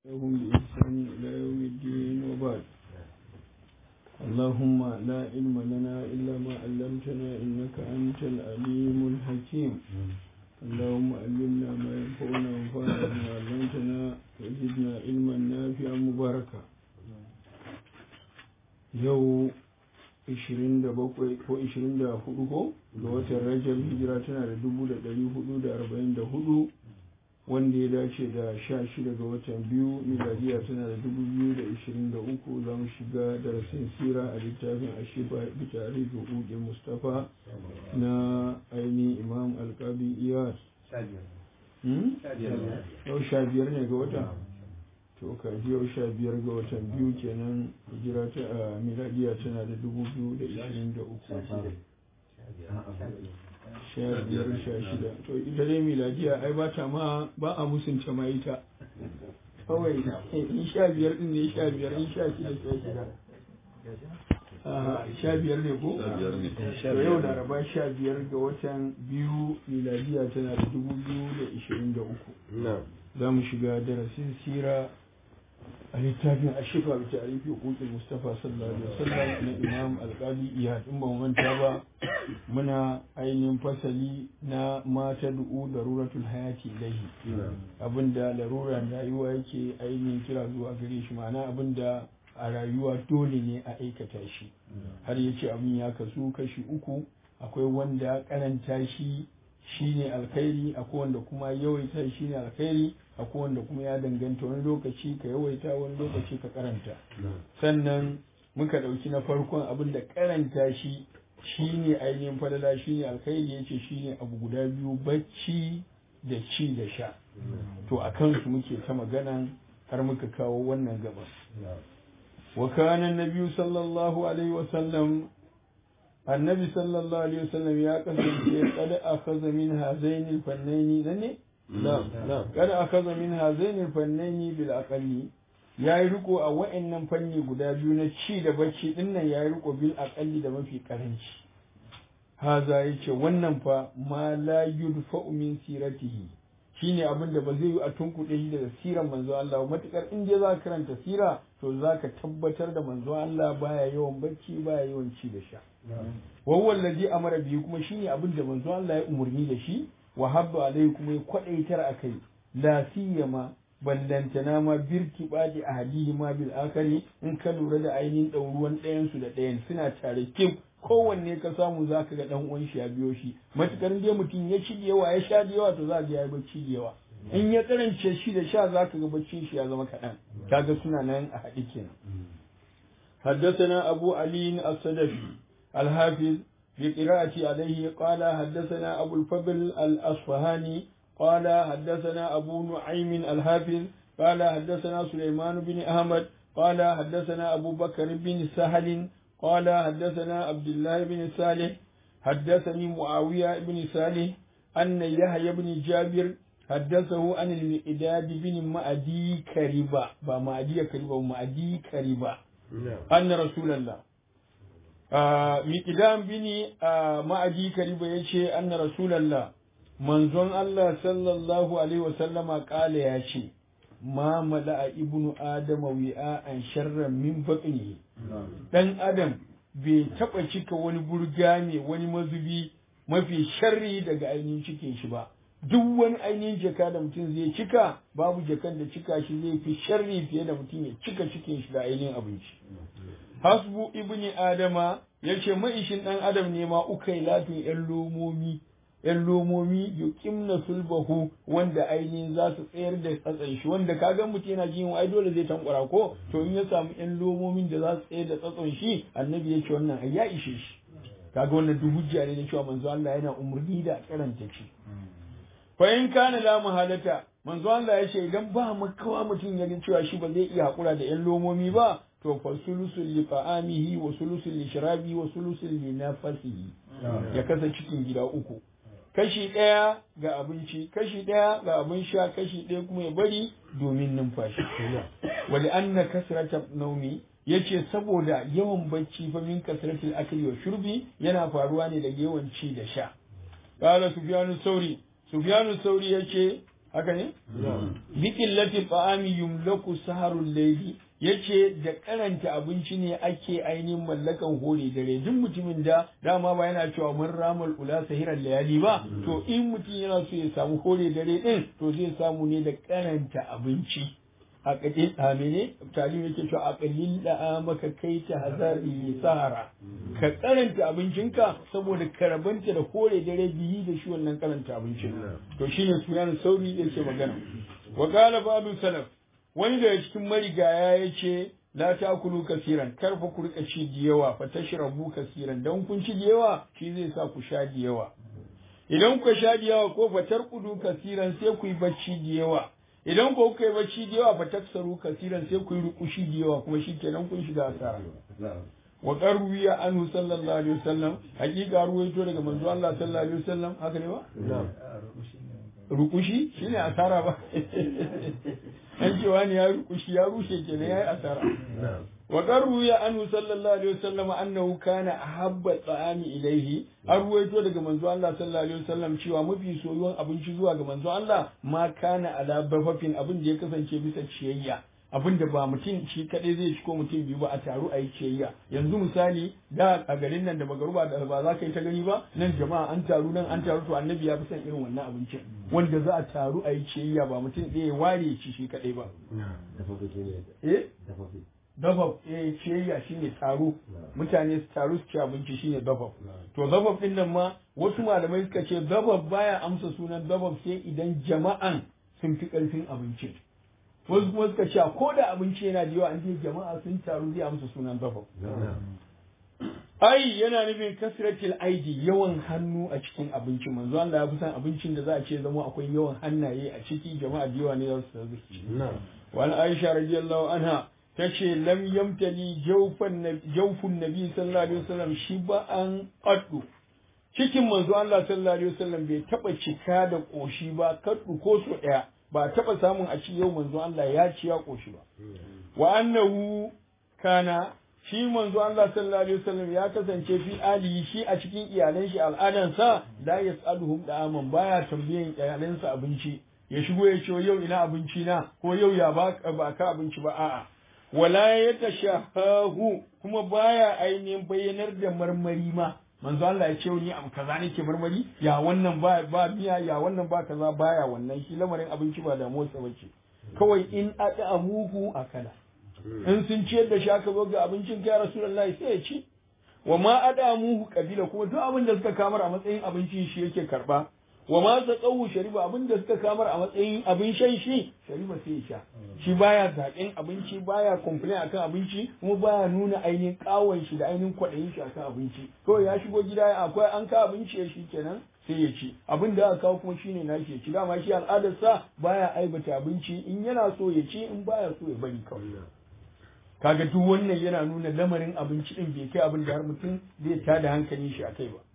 لهم بإحسان إلى يوم الدين وبعد اللهم لا علم لنا إلا ما علمتنا إنك أنت العليم الحكيم اللهم علمنا ما ينفعنا وانفعنا بما علمتنا وزدنا علما نافعا مباركا yau 27 ko 24 ko ga watan rajab hijira tana da 1444 wanda ya dace da 16 ga watan biyu miladiya tana da 2023 za mu shiga darasin sira a littafin ashiba bitare da hudu mustapha na aini imam alkabi iyas yau sha biyar ne ga wata to kaji yau sha biyar ga watan biyu kenan hijira ta a miladiya tana da dubu biyu da ishirin da uku sha biyar sha shida to ita dai miladiya ai ba ta ma ba a musunta ma ita kawai in sha biyar din ne sha biyar in sha shida sha shida sha biyar ne ko? to yau laraba sha biyar ga watan biyu miladiya tana da dubu biyu da ishirin da uku za mu shiga darasin sira a littafin a shifa bi tarihi hukukin mustafa sallallahu alaihi wasallam na imam alkali iyad in ba mu manta ba muna ainihin fasali na mata du'u daruratul hayati ilahi abinda larura rayuwa yake ainihin kira zuwa gare shi ma'ana abinda a rayuwa dole ne a aikata shi har yace abin ya kasu kashi uku akwai wanda karanta shi shine alkhairi akwai wanda kuma yawaita shine alkhairi akwai wanda kuma ya danganta wani lokaci ka yawaita wani lokaci ka karanta sannan muka ɗauki na farkon abin da karanta shi shine ainihin falala shine alkhairi yace shine abu guda biyu bacci da ci da sha to a kansu muke ta magana har muka kawo wannan gabas wa kana nabiyyu sallallahu alaihi wa sallam annabi sallallahu alaihi wasallam ya kasance kada akhadha min hazaini alfannaini nanne na'am kada akhadha min hazaini alfannaini bil aqalli yayi riko a wa'annan fanni guda biyu na ci da bacci dinnan yayi riko bil aqalli da mafi karanci haza yace wannan fa ma la yudfa'u min siratihi shine abin da ba zai yi a tunkuɗe shi daga siran manzo Allah matukar in je za ka karanta sira to za ka tabbatar da manzo Allah baya yawan bacci baya yawan ci da sha wahuwa allazi amara biyu kuma shine abin da manzo Allah ya umurni da shi wa habba alai kuma ya kwadaitar akai la siyama ballantana ma birki badi ahadihi ma bil akari in ka lura da ainihin ɗauruwan ɗayan su da ɗayan suna tare kim kowanne ka samu za ka ga ɗan uwan shi ya biyo shi matukar dai mutum ya ci da yawa ya sha da yawa to za ga ya yi bacci da yawa in ya karance shi da sha za ka ga baccin shi ya zama kaɗan kaga suna nan a haɗe kenan حدثنا أبو علي الصدفي الحافظ بقراءة عليه قال حدثنا أبو الفضل الأصفهاني قال حدثنا أبو نعيم الحافظ قال حدثنا سليمان بن أحمد قال حدثنا أبو بكر بن سهل قال حدثنا عبد الله بن صالح حدثني معاوية بن صالح أن يحيى بن جابر حدثه عن المئداد بن مأدي كريبة بمأدي كريبة مأدي كريبة أن رسول الله miƙidan bini a ma'aji kariba ya ce anna rasulallah manzon Allah sallallahu alaihi wasallama ƙala ya ce ma mala'a ibnu adama wi'a an sharran min baƙini ɗan adam bai taɓa cika wani burga ne wani mazubi mafi sharri daga ainihin cikin shi ba duk wani ainihin jaka da mutum zai cika babu jakan da cika shi zai fi sharri fiye da mutum ya cika cikin shi da ainihin abinci hasbu ibni adama yace maishin dan adam ne ma ukai latin yan lomomi yan lomomi yuqimna sulbahu wanda ainihin za su tsayar da tsatsan shi wanda kaga mutum yana jin ai dole zai tankwara ko to in ya samu yan lomomin da za su tsayar da tsatsan shi annabi yace wannan ai ya ishe shi kaga wannan duk hujja ne na cewa manzo Allah yana umurni da karanta shi fa in kana la muhalata manzo Allah yace idan ba makawa mutum ya cewa shi ba zai iya hakura da yan lomomi ba to fa sulusul li ta'amihi wa sulusul li sharabi wa sulusul li nafasihi ya kasa cikin gida uku kashi ɗaya ga abinci kashi ɗaya ga abin sha kashi ɗaya kuma ya bari domin numfashi wali anna kasrata naumi yace saboda yawan bacci fa min kasratil akli wa shurbi yana faruwa ne daga yawan ci da sha qala sufyanu sauri sufyanu sauri yace haka ne bi qillati ta'ami yumlaku saharul layli yace da karanta abinci ne ake ainihin mallakan hore dare duk mutumin da dama ba yana cewa mun ramal ula sahiran layali ba to in mutum yana so ya samu hore dare din to zai samu ne da karanta abinci a kadin amene talim yake cewa a kalil da maka kai ta hazari sahara ka karanta abincinka saboda karabanta da hore dare biyi da shi wannan karanta abincin to shine sunan sauri yake magana wa qala babu salaf wani daga cikin marigaya ya ce la takulu kasiran kar fa ku rika ci da yawa fa tashrabu kasiran dan kun ci da yawa shi zai sa ku sha da yawa idan ku sha da yawa ko fa tarkudu kasiran sai ku yi bacci da yawa idan ko kuka yi bacci da yawa fa taksaru kasiran sai ku yi rukushi da yawa kuma shi kenan kun shiga asara wa qarwiya anhu sallallahu alaihi wasallam hakika ruwaito daga manzo Allah sallallahu alaihi wasallam haka ne ba rukushi shine asara ba an cewa ne ya rukushi ya rushe kenan yayi asara wa qarwiya anhu sallallahu alaihi wasallam annahu kana ahabba ta'ami ilaihi an ruwaito daga manzo Allah sallallahu alaihi wasallam cewa mafi soyuwan abinci zuwa ga manzo Allah ma kana ala bafafin abin da ya kasance bisa ciyayya abin da ba mutum shi kadai zai ci ko mutum biyu ba a taru a yi ciyayya yanzu misali da a garin nan da magaruba da ba za ka yi ta gani ba nan jama'a an taru nan an taru to annabi ya fi son irin wannan abincin wanda za a taru a yi ciyayya ba mutum ɗaya ya ware ci shi kadai ba eh dabab eh ciyayya shine taro mutane su taru su ci abinci shine dabab to dabab din nan ma wasu malamai suka ce dabab baya amsa sunan dabab sai idan jama'an sun fi karfin abincin wasu kuma suka ce ko da abinci yana da yawa an je jama'a sun taru zai amsa sunan dabab ai yana nufin kasratil aidi yawan hannu a cikin abinci manzo Allah ya fi san abincin da za a ce zama akwai yawan hannaye a ciki jama'a da yawa ne za su taru ci wal Aisha radiyallahu anha tace lam yamtali jawfan jawfun nabi sallallahu alaihi wasallam shi ba an qaddu cikin manzo Allah sallallahu alaihi wasallam bai taba cika da koshi ba kaddu ko so daya ba taba samun a ci yau manzo Allah ya ci ya koshi ba wa annahu kana shi manzo Allah sallallahu alaihi wasallam ya kasance fi alihi shi a cikin iyalan shi al'adansa la yasaluhum da'aman baya tambayan iyalansa abinci ya shigo ya ce yau ina abinci na ko yau ya ba ka abinci ba a'a wala ya tashahahu kuma baya ainihin bayyanar da marmari ma manzo Allah ya ce ni am kaza nake marmari ya wannan ba ba miya ya wannan ba kaza baya wannan shi lamarin abinci ba da motsa bace kawai in ada amuhu akala in sun ciyar da shi aka zo ga abincin kai rasulullahi sai ya ci wa ma ada amuhu kabila kuma duk abin da suka kamar a matsayin abincin shi yake karba wa ma tsawu shariba abin da suka kamar a matsayin abin shan shi shariba sai ya sha shi baya zaƙin abinci baya complain akan abinci kuma baya nuna ainihin kawon shi da ainihin kwaɗayin shi akan abinci kawai ya shigo gida akwai an ka abinci ya shi kenan sai ya ci abin da aka kawo kuma shine na shi ya ci dama shi al'adar sa baya aibata abinci in yana so ya ci in baya so ya bari kawai kaga duk wannan yana nuna lamarin abinci din bai kai abin da har mutum zai tada hankalin shi akai ba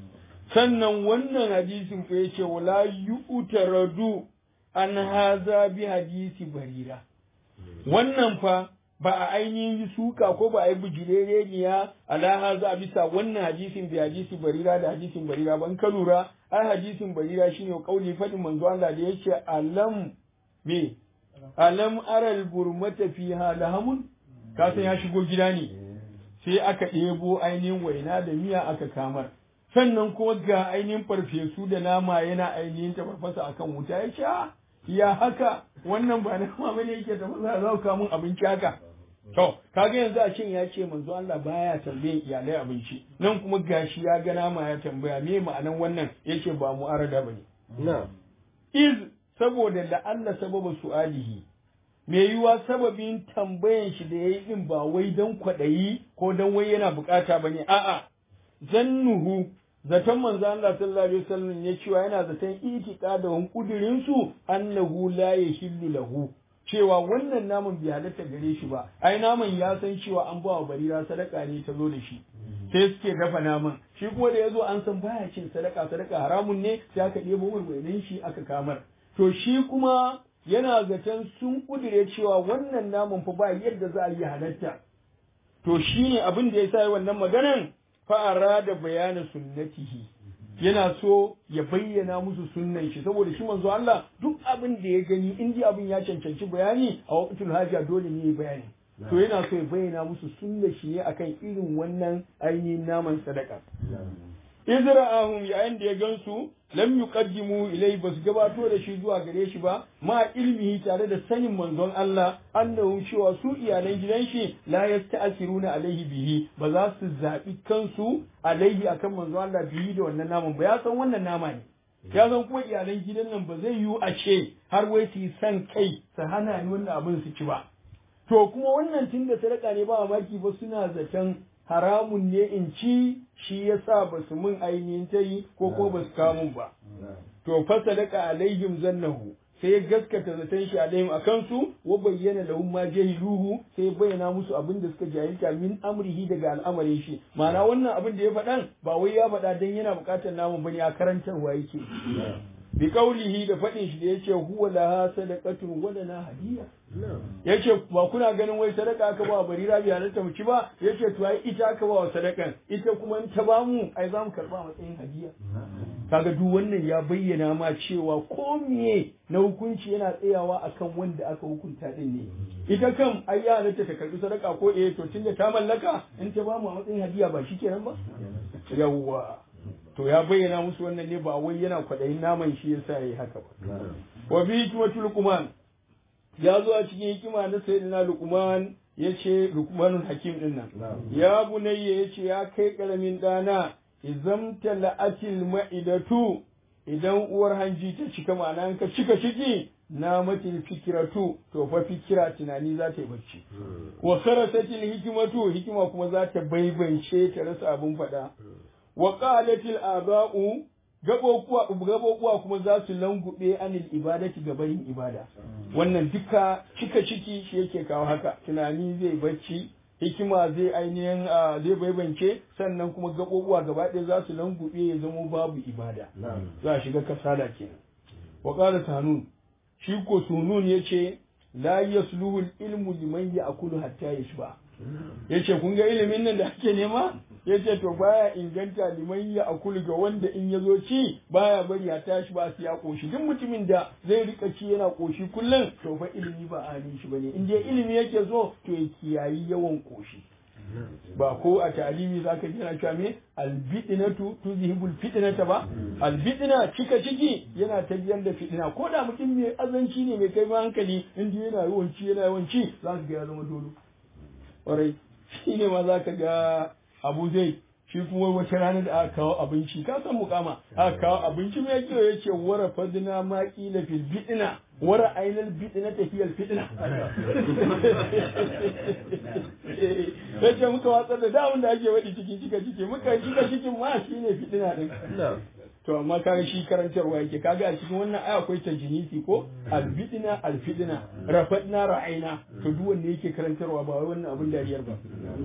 sannan wannan hadisin ku yace wala yu'taradu an haza bi hadisi barira wannan fa ba a ainihin yi suka ko ba a yi bujirereniya ala haza bisa wannan hadisin bi hadisi barira da hadisin barira ban ka lura ai hadisin barira shine kauli fadin manzo Allah da yace alam me alam aral burmata fiha lahamun ka san ya shigo gida ne sai aka ɗebo ainihin waina da miya aka kamar sannan kuma ga ainihin farfesu da nama yana ainihin tafarfasa akan wuta ya ce ya haka wannan ba nama bane yake tafasa za ku mun abinci haka to kaga yanzu a cin ya ce manzo Allah baya tambayan iyalai abinci nan kuma gashi ya ga nama ya tambaya me ma'anan wannan yace ba mu arada bane na iz saboda da Allah sababa su'alihi me yiwa sababin tambayan shi da yayi din ba wai dan kwadayi ko dan wai yana bukata bane a'a zannuhu zaton manzo Allah sallallahu alaihi wasallam ya cewa yana zaton itiqadahum kudirin su annahu la yahillu lahu cewa wannan naman bai halatta gare shi ba ai naman ya san cewa an ba wa barira sadaka ne ta zo da shi sai suke dafa naman shi kuma da yazo an san baya cin sadaka sadaka haramun ne sai aka ɗebo mai shi aka kamar to shi kuma yana zaton sun kudire cewa wannan naman fa ba yadda za a yi halatta to shine abin da ya sa wannan maganan fa'ara da bayanin sunnatihi yana so ya bayyana musu sunnan shi saboda shi manzo Allah duk abin da ya gani in ji abin ya cancanci bayani a waqtul haja dole ne ya bayani to yana so ya bayyana musu sunnan shi ne akan irin wannan ainihin naman sadaka izra'ahum yayin da ya gansu lam yuqaddimu ilai basu gabato da shi zuwa gare shi ba ma ilmihi tare da sanin manzon Allah annahu cewa su iyalan gidan shi la yasta'siruna alaihi bihi ba za su zabi kansu alaihi akan manzon Allah bihi da wannan naman ba ya san wannan nama ne ya san kuma iyalan gidan nan ba zai yiwu a ce har wai su san kai su hana ni wannan abin su ci ba to kuma wannan tunda sadaka ne ba mamaki ba suna zaton haramun ne in ci shi yasa ba su mun ainihin ta yi ko ko ba su kamun ba to fa sadaka alaihim zannahu sai ya gaskata zaton shi alaihim a kansu wa bayyana lahum ma jahiluhu sai ya bayyana musu abin da suka jahilta min amrihi daga al'amarin shi ma'ana wannan abin da ya faɗan ba wai ya faɗa dan yana buƙatar namun bane a karantarwa yake bi kaulihi da faɗin shi da yace huwa laha sadaqatun wa lana hadiya yace ba kuna ganin wai sadaka aka ba barira bi halatta mu ci ba yace to ai ita aka ba wa sadakan ita kuma in ta bamu ai za mu karba matsayin hadiya kaga duk wannan ya bayyana ma cewa ko miye na hukunci yana tsayawa akan wanda aka hukunta din ne ita kam ai ya halatta ta karbi sadaka ko eh to tunda ta mallaka in ta bamu a matsayin hadiya ba shikenan ba yawwa to ya bayyana musu wannan ne ba wai yana kwaɗayin naman shi yasa yayi haka ba wa bi hikmatul luqman ya zo a cikin hikima na sayyidina luqman yace luqmanul hakim din nan ya bunayya yace ya kai karamin dana izam tala'atil ma'idatu idan uwar hanji ta cika ma'ana ka cika ciki na matil fikiratu to fa fikira tunani za ta yi bacci wa kharasatil hikmatu hikima kuma za ta baibance ta rasa abun faɗa wa qalatil aba'u gabobuwa kuma za su langube anil ibadati ga bayin ibada wannan duka cika ciki shi yake kawo haka tunani zai bacci hikima zai ainihin zai baibance sannan kuma gabobuwa gaba ɗaya za su langube ya zama babu ibada za a shiga kasala kenan wa qala sanun shi ko sunun yace la yasluhu ilmu liman ya'kulu hatta yashba yace kun ga ilimin nan da ake nema yace to baya inganta liman ya akulu ga wanda in ya zo ci baya bari ya tashi ba su ya koshi duk mutumin da zai rika ci yana koshi kullum to fa ilimi ba halin shi bane in dai ilimi yake zo to ya kiyayi yawan koshi ba ko a talimi zaka ji na cewa me albidinatu tuzhibul fitnata ba albidina cika ciki yana tafiyar da fitina ko da mutum mai azanci ne mai kai hankali in dai yana yawan ci yana yawan ci za ka ga ya zama dolo kwarai shi ne ma za ka ga abu zai shi kuma wata rana da aka kawo abinci ka san mukama aka kawo abinci mai kyau ya ce wara fadina ma kila fil bidina wara ainal bidina tafiyar fitna ya ce muka watsar da damun da ake waɗi cikin cika ciki muka cika cikin ma shi ne fitina ɗin to amma kaga shi karantarwa yake kaga a cikin wannan aya akwai tajinisi ko albidina alfidina rafadna ra'aina to duk wanda yake karantarwa ba wannan abin dariyar ba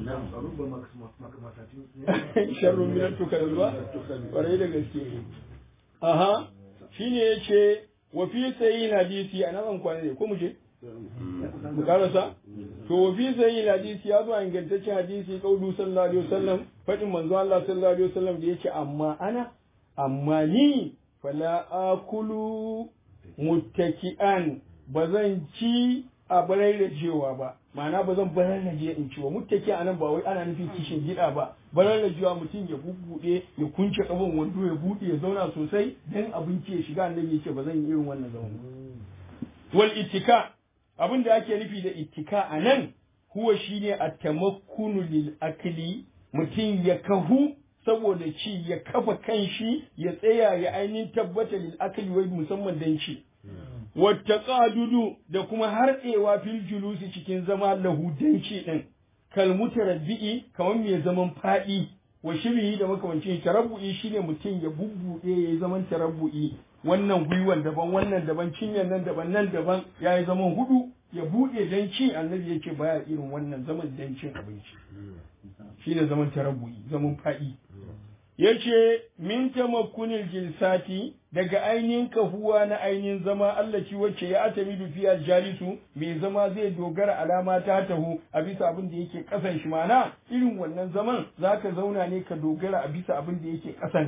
sharrun min tukalwa kwarai da gaske aha shine yace wa fi sayyin hadisi ana zan kwana ne ko mu je mu karasa to wa fi sayyin hadisi ya zo a ingantaccen hadisi kaulu sallallahu alaihi wasallam fadin manzo Allah sallallahu alaihi wasallam da yace amma ana amma ni fala akulu muttaki'an ba zan ci a bararrajewa ba ma'ana ba zan bararraje in ci ba muttaki a nan ba wai ana nufin kishin gida ba bararrajewa mutum ya bubbuɗe ya kunce kafan wando ya buɗe ya zauna sosai dan abinci ya shiga annabi yake ba zan yi irin wannan zaman wal ittika abin da ake nufi da ittika a nan huwa shine at-tamakkunu lil akli mutum ya kahu saboda ci ya kafa kanshi ya tsaya ya ainihin tabbata lil akli wai musamman dan ci wata ƙadudu da kuma harɗewa fil julusi cikin zama lahu dan ci din kal mutarabbi'i kamar mai zaman faɗi wa shirihi da makamancin tarabbu'i shine mutum ya bubbuɗe ya yi zaman tarabbu'i wannan gwiwan daban wannan daban cinyan nan daban nan daban ya yi zaman hudu ya buɗe dan ci annabi ya ce baya irin wannan zaman dan cin abinci shine zaman tarabbu'i zaman faɗi yace min tamakkunil jilsati daga ainihin kafuwa na ainihin zama Allah ci wacce ya atamidu fiya jalisu mai zama zai dogara alama ta tahu a bisa abin da yake kasan shi mana irin wannan zaman zaka zauna ne ka dogara a bisa abin da yake kasan ka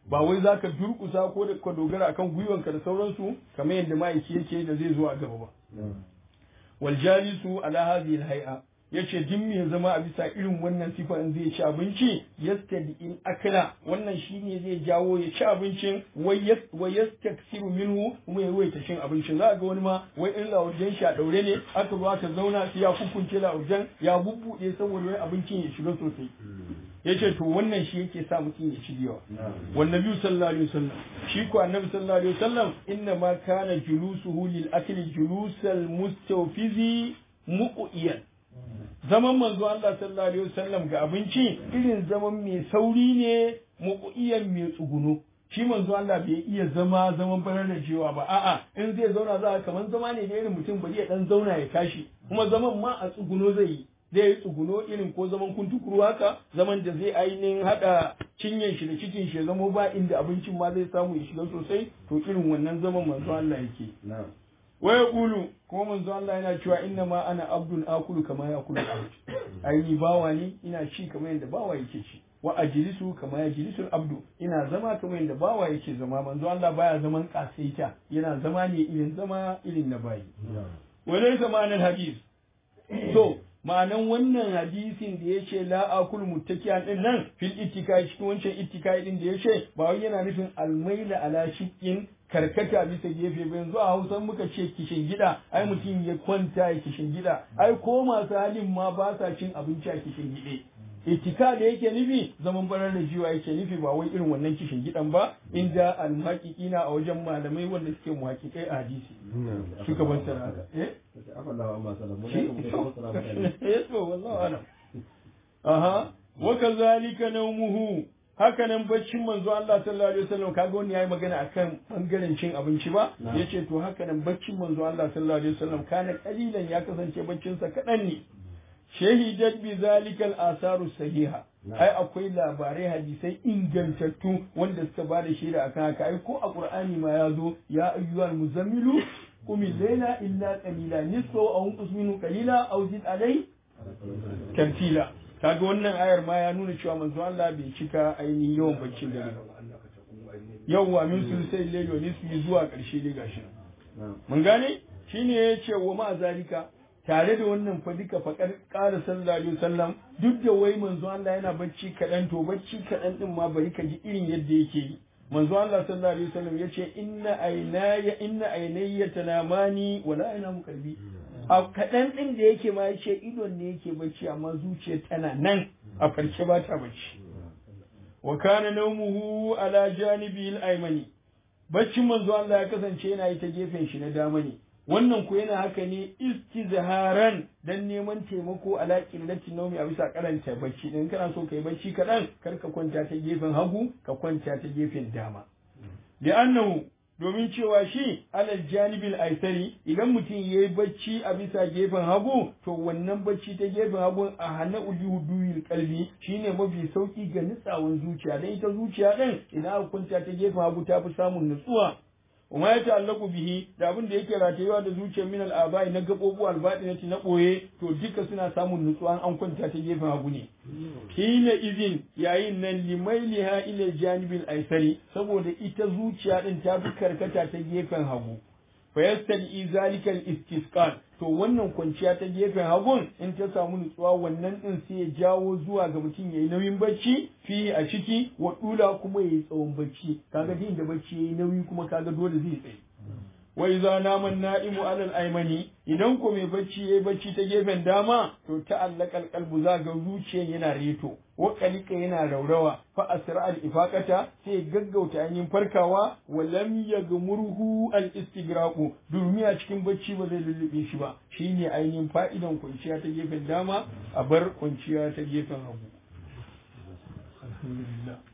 ba wai zaka durkusa ko da ka dogara akan gwiwanka da sauransu kamar yadda ma'aiki yake da zai zo a gaba ba wal jalisu ala hadhihi al hay'a yace duk me zama a bisa irin wannan sifa in zai ci abinci yastadi in akala wannan shine zai jawo ya ci abincin wa yastaksiru minhu kuma ya yawaita cin abincin za ga wani ma wai in lawajen shi a daure ne aka zo aka zauna sai ya kukunce lawajen ya bubbude saboda wai abincin ya shiga sosai yace to wannan shi yake sa mutum ya ci yawa wannan biyu sallallahu alaihi wasallam shi ko annabi sallallahu alaihi wasallam inna ma kana julusuhu lil akli julusal mustawfizi muqiyan zaman manzo Allah sallallahu alaihi wasallam ga abinci irin zaman mai sauri ne muqiyan mai tsuguno shi manzo Allah bai iya zama zaman barar da cewa ba a'a in zai zauna za kamar zama ne da irin mutum bari ya dan zauna ya tashi kuma zaman ma a tsuguno zai yi zai yi tsuguno irin ko zaman kuntukuru haka zaman da zai ainihin haɗa cinyen shi da cikin shi ya zamo ba inda abincin ma zai samu ya shiga sosai to irin wannan zaman manzo Allah yake waya kulu kuma manzo Allah yana cewa inna ma ana abdun akulu kama ya kulu abd ai ni bawa ne ina ci kamar yadda bawa yake ci wa ajlisu kama ya jilisu abdu ina zama kamar yadda bawa yake zama manzo Allah baya zaman kasaita yana zama ne irin zama irin na bayi wa laysa ma'anar hadis to ma'anan wannan hadisin da ya ce la akul muttakiyan din nan fil ittikai cikin wancan ittikai din da ya ce ba wai yana nufin almaila ala shiqqin karkata bisa gefe ba yanzu a Hausa muka ce kishin gida ai mutum ya kwanta ya kishin gida ai ko masu halin ma ba sa cin abinci a kishin gide ittika da yake nufi zaman barar da jiwa yake nufi ba wai irin wannan kishin gidan ba inda almuhaqiqina a wajen malamai wanda suke muhaqiqai a hadisi suka ban sana haka eh eh to wallahi alam aha wa kazalika nawmuhu haka nan baccin manzo Allah sallallahu alaihi wasallam kaga wani yayi magana akan bangaren cin abinci ba yace to haka nan baccin manzo Allah sallallahu alaihi wasallam kana kalilan ya kasance baccin sa kadan ne shahidat bi zalikal asaru sahiha ai akwai labarai hadisai ingantattu wanda suka ba da shaida akan haka ai ko a qur'ani ma ya zo ya ayyuhal muzammilu qum layla illa qalila nisfu aw unqus minhu qalila aw zid alai tartila kaga wannan ayar ma ya nuna cewa manzo Allah bai cika ainihin yawan baccin da yawwa min sulusai layli wa nisfi zuwa karshe dai gashi mun gane shine yace wa ma zalika tare da wannan fa duka faƙar ƙara sallallahu alaihi wasallam duk da wai manzo Allah yana bacci kaɗan to bacci kaɗan din ma bari ka ji irin yadda yake yi manzo Allah sallallahu alaihi wasallam yace inna aynaya inna aynayya tanamani wala aynamu qalbi a kaɗan din da yake ma yace idon ne yake bacci amma zuciya tana nan a farke ba ta bacci wa kana nawmuhu ala janibi al-aymani baccin manzo Allah ya kasance yana yi ta gefen shi na dama ne wannan ko yana haka ne istizharan dan neman taimako ala qillati nawmi a bisa karanta bacci din kana so kai bacci kadan kar ka kwanta ta gefen hagu ka kwanta ta gefen dama li'annahu domin cewa shi alal janibil aisari idan mutum yayi bacci a bisa gefen hagu to wannan bacci ta gefen hagu a hana ujuhuduyil kalbi shine mafi sauki ga nutsawan zuciya dan ita zuciya din idan aka kwanta ta gefen hagu ta fi samun nutsuwa وما يتعلق bihi da abin da yake ratayewa da zuciyar min al'abai na gabobu albaɗinati na ɓoye to duka suna samun nutsuwa an kwanta ta gefen hagu ne hina izin yayin nan limailiha ila janibil aisari saboda ita zuciya din ta fi karkata ta gefen hagu fa yastadi zalika al-istisqal to wannan kwanciya ta gefen hagun in ta samu nutsuwa wannan din sai ya jawo zuwa ga mutum yayi nauyin bacci fi a ciki wa dula kuma yayi tsawon bacci kaga din da bacci yayi nauyi kuma kaga dole zai tsaye wa idza nama an-na'imu 'ala al-aymani idan ko mai bacci yayi bacci ta gefen dama to ta'allaka al-qalbu za ga zuciyar yana reto wa qalika yana raurawa fa asra al-ifaqata sai gaggauta ainihin farkawa wa lam yagmurhu al-istigraqu domin a cikin bacci ba zai lullube shi ba shine ainihin fa'idan kwanciya ta gefen dama a bar kwanciya ta gefen hagu alhamdulillah